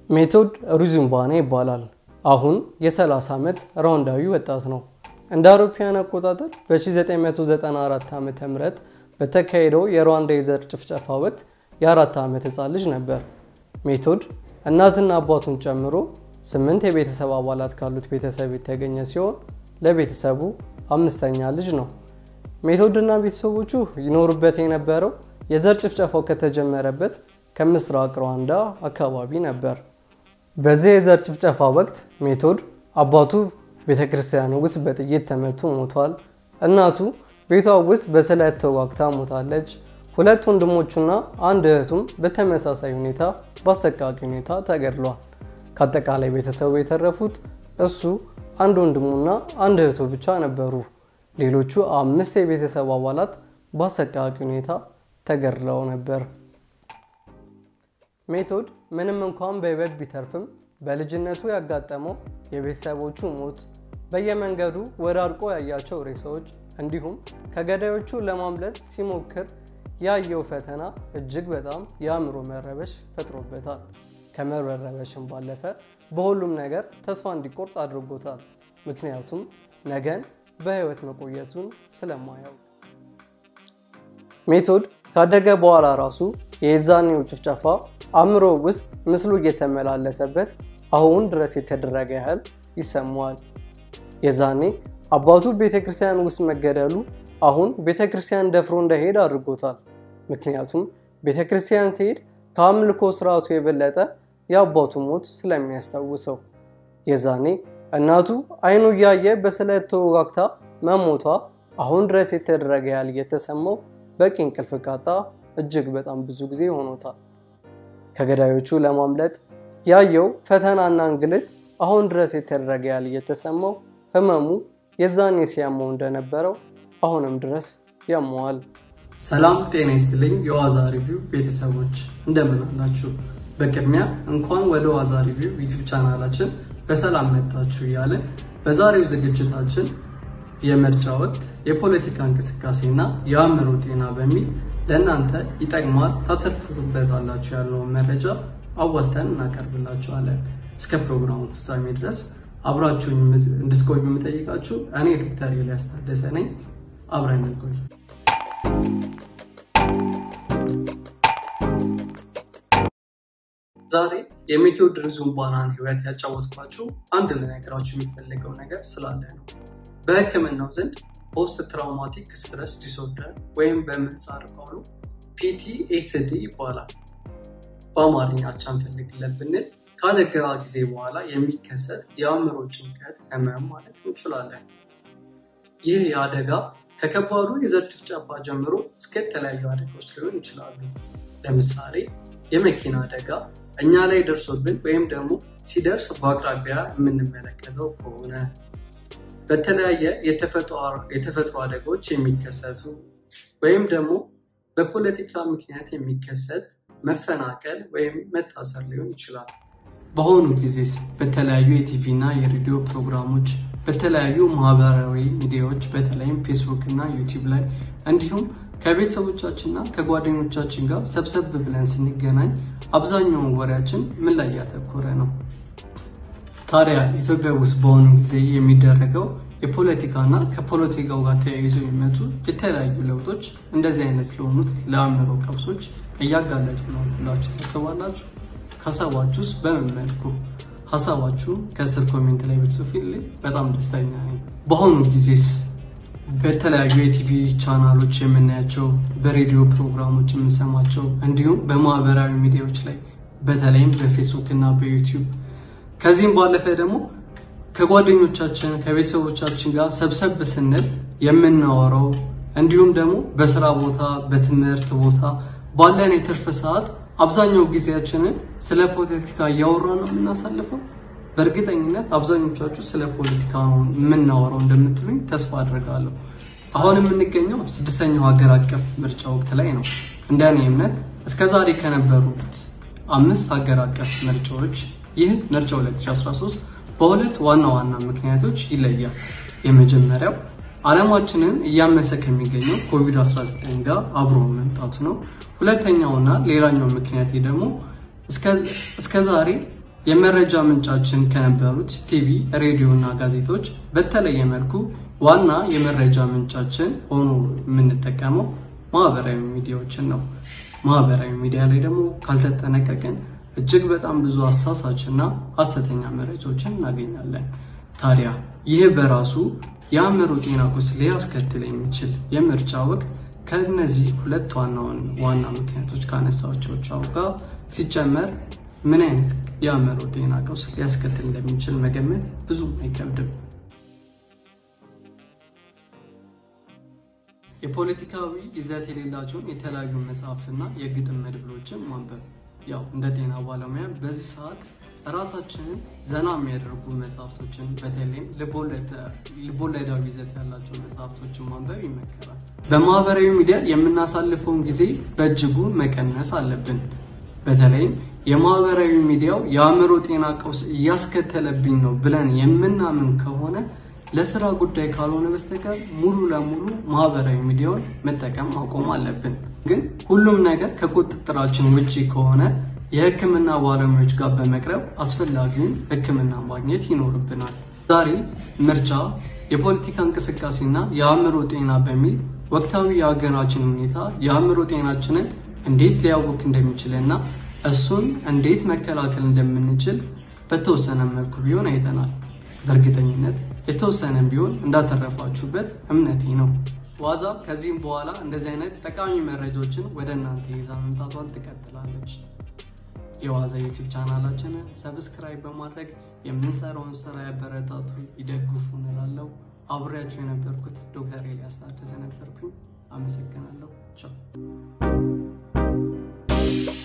ሜቶድ ሩዙምባና ይባላል። አሁን የ30 ዓመት ሩዋንዳዊ ወጣት ነው። እንደ አውሮፓውያን አቆጣጠር በ1994 ዓ ም በተካሄደው የሩዋንዳ የዘር ጭፍጨፋ ወቅት የአራት ዓመት ህፃን ልጅ ነበር። ሜቶድ እናትና አባቱን ጨምሮ ስምንት የቤተሰብ አባላት ካሉት ቤተሰብ የተገኘ ሲሆን ለቤተሰቡ አምስተኛ ልጅ ነው። ሜቶድና ቤተሰቦቹ ይኖሩበት የነበረው የዘር ጭፍጨፋው ከተጀመረበት ከምስራቅ ሩዋንዳ አካባቢ ነበር። በዚህ የዘር ጭፍጨፋ ወቅት ሜቶድ አባቱ ቤተክርስቲያን ውስጥ በጥይት ተመቶ ሞቷል። እናቱ ቤቷ ውስጥ በስለት ተዋግታ ሞታለች። ሁለት ወንድሞቹና አንድ እህቱም በተመሳሳይ ሁኔታ በአሰቃቂ ሁኔታ ተገድሏል። ከአጠቃላይ ቤተሰቡ የተረፉት እሱ፣ አንድ ወንድሙና አንድ እህቱ ብቻ ነበሩ። ሌሎቹ አምስት የቤተሰብ አባላት በአሰቃቂ ሁኔታ ተገድለው ነበር። ሜቶድ ምንም እንኳን በሕይወት ቢተርፍም በልጅነቱ ያጋጠመው የቤተሰቦቹ ሞት፣ በየመንገዱ ወዳድቆ ያያቸው ሬሳዎች እንዲሁም ከገዳዮቹ ለማምለጥ ሲሞክር ያየው ፈተና እጅግ በጣም የአእምሮ መረበሽ ፈጥሮበታል። ከመረበሽም ባለፈ በሁሉም ነገር ተስፋ እንዲቆርጥ አድርጎታል። ምክንያቱም ነገን በሕይወት መቆየቱን ስለማያውቅ። ሜቶድ ካደገ በኋላ ራሱ የዛኔው ጭፍጨፋ አእምሮ ውስጥ ምስሉ እየተመላለሰበት አሁን ድረስ የተደረገ ያህል ይሰማዋል። የዛኔ አባቱ ቤተክርስቲያን ውስጥ መገደሉ አሁን ቤተክርስቲያን ደፍሮ እንዳይሄድ አድርጎታል። ምክንያቱም ቤተክርስቲያን ሲሄድ ከአምልኮ ስርዓቱ የበለጠ የአባቱ ሞት ስለሚያስታውሰው። የዛኔ እናቱ አይኑ እያየ በስለት ተወጋግታ መሞቷ አሁን ድረስ የተደረገ ያህል እየተሰማው በቂ እንቅልፍ ካጣ እጅግ በጣም ብዙ ጊዜ ሆኖታል። ከገዳዮቹ ለማምለጥ ያየው ፈተናና እንግልት አሁን ድረስ የተደረገ ያህል እየተሰማው ህመሙ የዛኔ ሲያመው እንደነበረው አሁንም ድረስ ያመዋል። ሰላም ጤና ይስጥልኝ የዋዛ ሪቪው ቤተሰቦች እንደምን አላችሁ? በቅድሚያ እንኳን ወደ ዋዛ ሪቪው ዩቲዩብ ቻናላችን በሰላም መጣችሁ እያለን በዛሬው ዝግጅታችን የምርጫ ወቅት የፖለቲካ እንቅስቃሴና የአእምሮ ጤና በሚል ለእናንተ ይጠቅማል ታተርፉበታላችሁ ያለውን መረጃ አዋስተን እናቀርብላችኋለን። እስከ ፕሮግራሙ ፍጻሜ ድረስ አብራችሁኝ እንድትቆዩ የምጠይቃችሁ እኔ ዶክተር ኤልያስ ታደሰ ነኝ። አብረን እንቆይ። ዛሬ የሜቶድ ሩዙምባናን ህይወት ያጫወትኳችሁ አንድ ልነግራችሁ የሚፈልገው ነገር ስላለ ነው። በሕክምናው ዘንድ ፖስት ትራውማቲክ ስትረስ ዲስኦርደር ወይም በምህጻረ ቃሉ ፒቲኤስዲ ይባላል። በአማርኛ አቻ እንፈልግለት ብንል ከአደጋ ጊዜ በኋላ የሚከሰት የአእምሮ ጭንቀት ህመም ማለት እንችላለን። ይህ የአደጋ ከከባዱ የዘር ጭፍጨፋ ጀምሮ እስከ የተለያዩ አደጋዎች ሊሆን ይችላሉ። ለምሳሌ የመኪና አደጋ እኛ ላይ ደርሶብን ወይም ደግሞ ሲደርስ በአቅራቢያ የምንመለከተው ከሆነ በተለያየ የተፈጥሮ አደጋዎች የሚከሰቱ ወይም ደግሞ በፖለቲካ ምክንያት የሚከሰት መፈናቀል ወይም መታሰር ሊሆን ይችላል። በአሁኑ ጊዜስ በተለያዩ የቲቪ እና የሬዲዮ ፕሮግራሞች፣ በተለያዩ ማህበራዊ ሚዲያዎች በተለይም ፌስቡክ እና ዩቲዩብ ላይ እንዲሁም ከቤተሰቦቻችንና ከጓደኞቻችን ጋር ሰብሰብ ብለን ስንገናኝ አብዛኛውን ወሬያችን ምን ላይ ያተኮረ ነው? ታዲያ ኢትዮጵያ ውስጥ በአሁኑ ጊዜ የሚደረገው የፖለቲካና ከፖለቲካው ጋር ተያይዞ የሚመጡ የተለያዩ ለውጦች እንደዚህ አይነት ለሆኑት ለአእምሮ ቀውሶች እያጋለጡ ነው ብላችሁ ታስባላችሁ? ሀሳባችሁስ በምን መልኩ? ሀሳባችሁ ከስር ኮሜንት ላይ ብትጽፉልኝ በጣም ደስተኛ ነኝ። በአሁኑ ጊዜስ በተለያዩ የቲቪ ቻናሎች የምናያቸው፣ በሬዲዮ ፕሮግራሞች የምንሰማቸው እንዲሁም በማህበራዊ ሚዲያዎች ላይ በተለይም በፌስቡክ እና በዩቲዩብ ከዚህም ባለፈ ደግሞ ከጓደኞቻችን ከቤተሰቦቻችን ጋር ሰብሰብ ስንል የምናወራው እንዲሁም ደግሞ በስራ ቦታ በትምህርት ቦታ ባለን የትርፍ ሰዓት አብዛኛው ጊዜያችንን ስለ ፖለቲካ እያወራ ነው የምናሳልፈው። በእርግጠኝነት አብዛኞቻችሁ ስለ ፖለቲካ ነው የምናወራው እንደምትሉኝ ተስፋ አድርጋለሁ። አሁን የምንገኘው ስድስተኛው ሀገር አቀፍ ምርጫ ወቅት ላይ ነው። እንደ እኔ እምነት እስከዛሬ ከነበሩት አምስት ሀገር አቀፍ ምርጫዎች ይህ ምርጫ 2013 በሁለት ዋና ዋና ምክንያቶች ይለያል። የመጀመሪያው ዓለማችንን እያመሰ ከሚገኘው ኮቪድ-19 ጋር አብሮ መምጣቱ ነው። ሁለተኛውና ሌላኛው ምክንያት ደግሞ እስከዛሬ የመረጃ ምንጫችን ከነበሩት ቲቪ፣ ሬዲዮ እና ጋዜጦች በተለየ መልኩ ዋና የመረጃ ምንጫችን ሆኖ የምንጠቀመው ማህበራዊ ሚዲያዎችን ነው። ማህበራዊ ሚዲያ ላይ ደግሞ ካልተጠነቀቅን እጅግ በጣም ብዙ አሳሳች እና ሐሰተኛ መረጃዎችን እናገኛለን። ታዲያ ይህ በራሱ የአእምሮ ጤና ቀውስ ሊያስከትል የሚችል የምርጫ ወቅት ከእነዚህ ሁለት ዋና ዋና ምክንያቶች ካነሳቸው ጋር ሲጨመር ምን አይነት የአእምሮ ጤና ቀውስ ሊያስከትል እንደሚችል መገመት ብዙም አይከብድም። የፖለቲካዊ ይዘት የሌላቸውን የተለያዩ መጽሐፍትና የግጥም መድብሎችን ማንበብ ያው እንደ ጤና ባለሙያ በዚህ ሰዓት ራሳችንን ዘና የሚያደርጉ መጽሐፍቶችን በተለይም ልቦለዳዊ ይዘት ያላቸው መጽሐፍቶችን ማንበብ ይመከራል። በማህበራዊ ሚዲያ የምናሳልፈውን ጊዜ በእጅጉ መቀነስ አለብን። በተለይም የማህበራዊ ሚዲያው የአእምሮ ጤና ቀውስ እያስከተለብኝ ነው ብለን የምናምን ከሆነ ለስራ ጉዳይ ካልሆነ በስተቀር ሙሉ ለሙሉ ማህበራዊ ሚዲያውን መጠቀም ማቆም አለብን። ግን ሁሉም ነገር ከቁጥጥራችን ውጭ ከሆነ የሕክምና ባለሙያዎች ጋር በመቅረብ አስፈላጊውን ሕክምና ማግኘት ይኖርብናል። ዛሬ ምርጫ፣ የፖለቲካ እንቅስቃሴና የአእምሮ ጤና በሚል ወቅታዊ የሀገራችን ሁኔታ የአእምሮ ጤናችንን እንዴት ሊያውክ እንደሚችልና እሱን እንዴት መከላከል እንደምንችል በተወሰነ መልኩ ቢሆን አይተናል። በእርግጠኝነት የተወሰነ ቢሆን እንዳተረፋችሁበት እምነቴ ነው። ዋዛ ከዚህም በኋላ እንደዚህ አይነት ጠቃሚ መረጃዎችን ወደ እናንተ ይዛ መምጣቷን ትቀጥላለች። የዋዛ ዩቲዩብ ቻናላችንን ሰብስክራይብ በማድረግ የምንሰራውን ስራ ያበረታቱ፣ ይደግፉ እንላለው። አብሬያቸው የነበርኩት ዶክተር ኤልያስ ታደሰ ነበርኩኝ። አመሰግናለሁ። ቻው